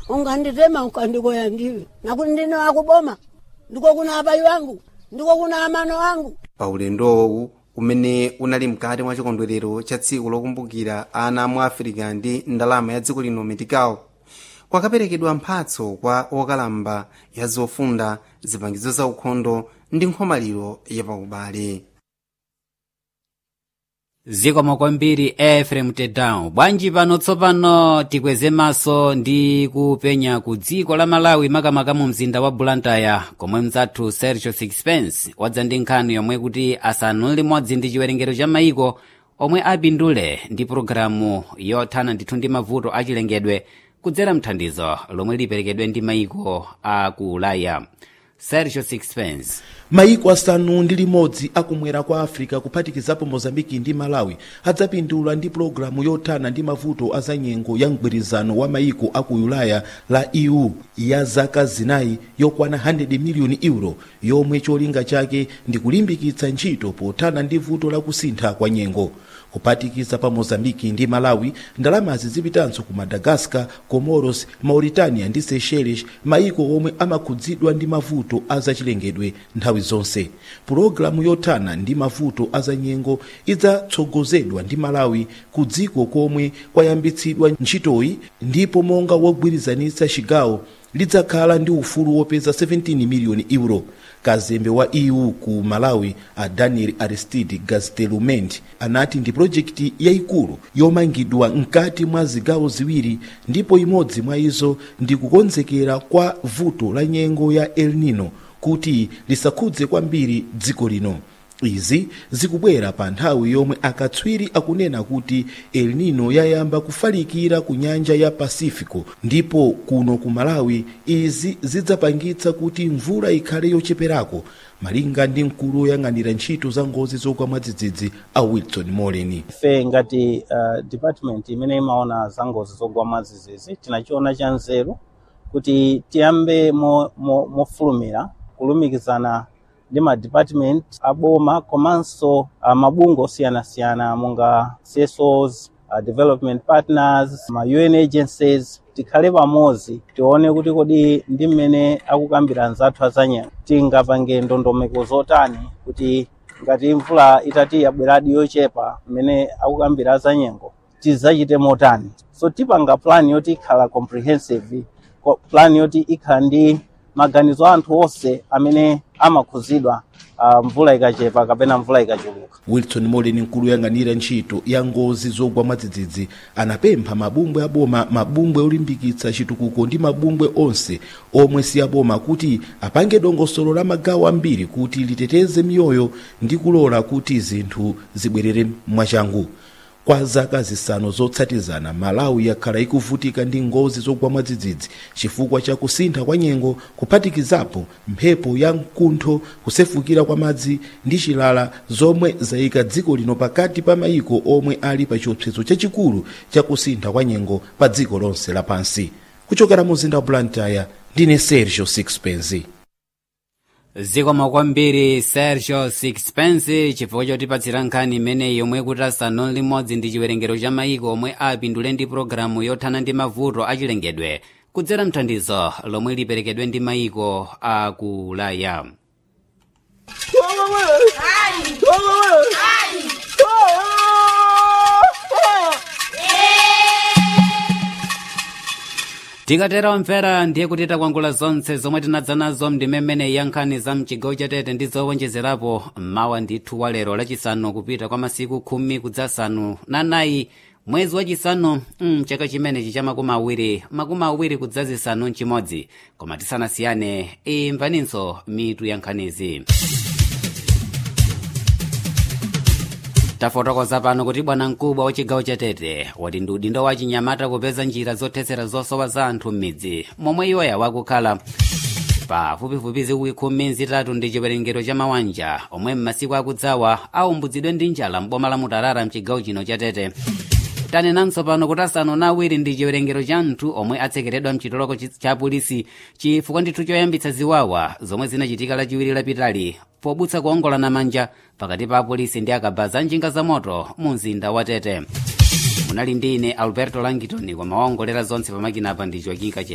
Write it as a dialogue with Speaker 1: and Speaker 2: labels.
Speaker 1: unganditema ukandikoya ndiwe nakuti ndine wakuboma ndiko kuna abayi wangu ndiko kuna amano wangu
Speaker 2: pa ulendowu umene unali mkati mwa chikondwerero cha tsiku lokumbukira ana mu afirika ndi ndalama ya dziko lino medical kwakaperekedwa mphatso kwa okalamba ya zofunda zipangizo za ukhondo ndi nkhomaliro yapaubale
Speaker 3: zikomo kwambiri efrem tedown bwanji pano tsopano tikweze maso ndi kupenya ku dziko la malawi makamaka mu mzinda wa blantyre komwe mzathu sergio sixpence wadza ndi nkhani yomwe kuti asanu limodzi ndi chiwerengero cha mayiko omwe apindule ndi pologalamu yothana ndithu ndi mavuto achilengedwe kudzera mthandizo lomwe liperekedwe ndi mayiko a ku ulaya sergio sixpence
Speaker 4: mayiko asanu ndi limodzi akumwera kwa africa kuphatikizapo mozambiki ndi malawi adzapindula ndi pulogalamu yothana ndi mavuto azanyengo ya mgwirizano wa mayiko aku ulaya la eu ya zaka zinayi yokwana 100 miliyoni euro yomwe cholinga chake ndi kulimbikitsa ntchito pothana ndi vuto la kusintha kwa nyengo kuphatikiza pa mozambiki ndi malawi ndalamazi zipitanso ku madagascar comoros mauritania ndi seychelles mayiko omwe amakhudzidwa ndi mavuto azachilengedwe nthawi zonse pulogalamu yothana ndi mavuto azanyengo idzatsogozedwa ndi malawi ku dziko komwe kwayambitsidwa ntchitoyi ndipo monga wogwirizanitsa chigawo lidzakhala ndi ufulu wopeza 17 miliyoni euro kazembe wa eu ku malawi a daniel aristide gastelumend anati ndi projekti yayikulu yomangidwa mkati mwa zigawo ziwiri ndipo imodzi mwa izo ndi kukonzekera kwa vuto la nyengo ya el nino kuti lisakhudze kwambiri dziko lino izi zikubwera pa nthawi yomwe akatswiri akunena kuti el nino yayamba kufalikira ku nyanja ya pacifico ndipo kuno ku malawi izi zidzapangitsa kuti mvula ikhale yocheperako malinga ndi mkulu woyang'anira ntchito za ngozi zogwa mwadzidzidzi a wilson moleni
Speaker 5: ife ngati uh, department imene imaona za ngozi zogwa mwadzidzidzi tinachiona cha nzeru kuti tiyambe mofulumira mo, mo kulumikizana ndi ma department aboma komanso uh, mabungwe osiyanasiyana monga CSOs, uh, development partners ma UN agencies tikhale pamodzi tione kuti kodi ndi mmene akukambira anzathu azanyengo tingapange ndondomeko zotani kuti ngati mvula itati yabweradi yochepa mmene akukambira azanyengo tidzachite motani so tipanga plan yoti ikhala comprehensive plan yoti ikhala ndi maganizo a anthu onse amene amakhuzidwa uh, mvula ikachepa kapena mvula ikachuluka
Speaker 4: wilson moleni mkulu woyang'anira ntchito ya ngozi zogwa mwadzidzidzi anapempha mabungwe aboma mabungwe olimbikitsa chitukuko ndi mabungwe onse omwe si aboma kuti apange dongosolo la magawo ambiri kuti liteteze miyoyo ndi kulola kuti zinthu zibwerere mwachangu kwa zaka zisanu zotsatizana malawi yakhala ikuvutika ndi ngozi zogwa mwadzidzidzi chifukwa cha kusintha kwa nyengo kuphatikizapo mphepo ya mkuntho kusefukira kwa madzi ndi chilala zomwe zayika dziko lino pakati pa mayiko omwe ali pa chiopsezo chachikulu cha kusintha kwa nyengo pa dziko lonse lapansi kuchokera mu mzinda wa blantyre ndine sergio sixpence
Speaker 3: zikomo kwambiri sergio sixpence chifukwa chotipatsira nkhani imeneyi yomwe kuti asanu limodzi ndi chiwerengero cha mayiko omwe apindule ndi pologalamu yothana ndi mavuto achilengedwe kudzera mthandizo lomwe liperekedwe ndi mayiko a ku ulaya tikatera omvera ndiye kuti takwangula zonse zomwe tinadza nazo mndimemene ya nkhani za mchigawo chatete ndi zowonjezerapo mawa ndithu wa lero lachisanu kupita kwa masiku khumi kudzasanu na nayi mwezi wachisanu mm, chaka chimenechi cha makumi awiri makumi awiri kudzazisanu mchimodzi koma tisanasiyane imvaninso mitu ya nkhanizi tafotokoza pano kuti bwana mkubwa wa chigawo chatete wati ndi udindo wa chinyamata kupeza njira zothetsera zosowa za anthu m'midzi momwe iwoya wakukhala pafupifupi zikwi khumi zitatu ndi chiwerengero cha mawanja omwe m'masiku akudzawa aumbutsidwe ndi njala m'boma la mutarara mchigawo chino chatete tanenanso pano kuti asanu na awiri ndi chiwerengero cha anthu omwe atsekeredwa mchitoloko cha polisi chifukwa ndithu choyambitsa ziwawa zomwe zinachitika lachiwiri lapitali pobutsa kuongolana manja pakati pa apolisi ndi akabaza njinga za moto mu mzinda wa tete munali ndi ine alberto langitoni koma waongolera zonse pamakina apa ndi joaquin kachela